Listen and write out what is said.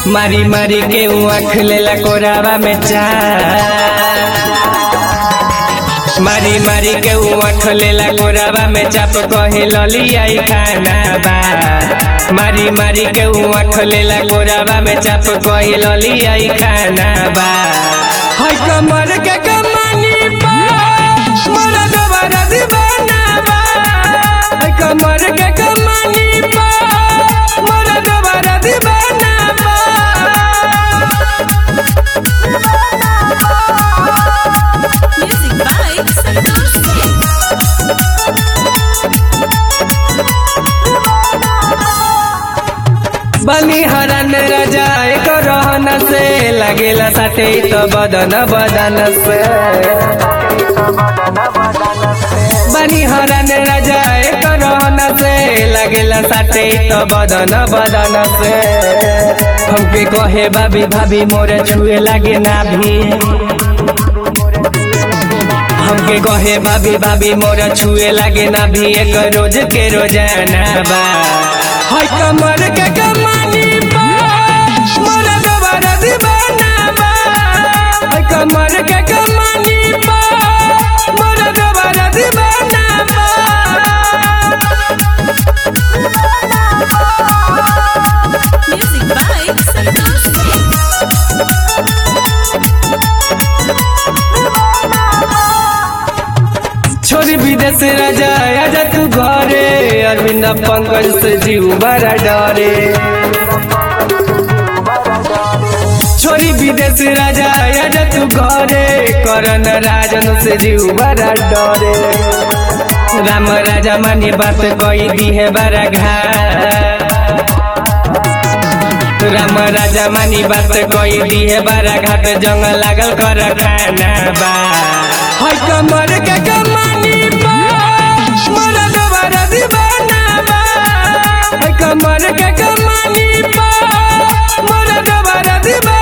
मारी मारी के आँख लेला कोरावा में चाप मारी मारी के आँख लेला कोरावा में चाप कहे ललियाई खाना बा मारी मारी के आँख लेला कोरावा में चाप कहे ललियाई खाना बा है कमर के कमानी बा मोरा दोबारा दीवाना बा है कमर के कमानी बा मोरा दोबारा दीवाना बा Music by Santosh Singh. बनी हरन राजा एक रहन से लगेला साथे तो बदन बदन से बनी हरन राजा एक रहन से लगेला साथे तो बदन बदन से हमके कहे भाभी भाभी मोरे छुए लागे ना भी हमके कहे भाभी भाभी मोरा छुए लागे ना भी एक रोज के रोजाना बा है कमर के कमानी बा मोरा दोबारा दीवाना बा है कमर के कमानी बा मोरा दोबारा दीवाना बा Music by Santosh Singh. छोरी विदेश राजा आजा तू घरे अरविंद पंकज से जीव बड़ा डरे छोरी विदेश राजा आजा तू घरे करण राजन से जीव बड़ा डरे राम राजा मानी बात कही दी है बड़ा घाट राम राजा मानी बात कही दी है बड़ा घाट जंग लागल कर खाना बा है कमर के कमानी बा मोरा दोबारा दीवाना बा है कमर के कमानी बा मोरा दोबारा दीवाना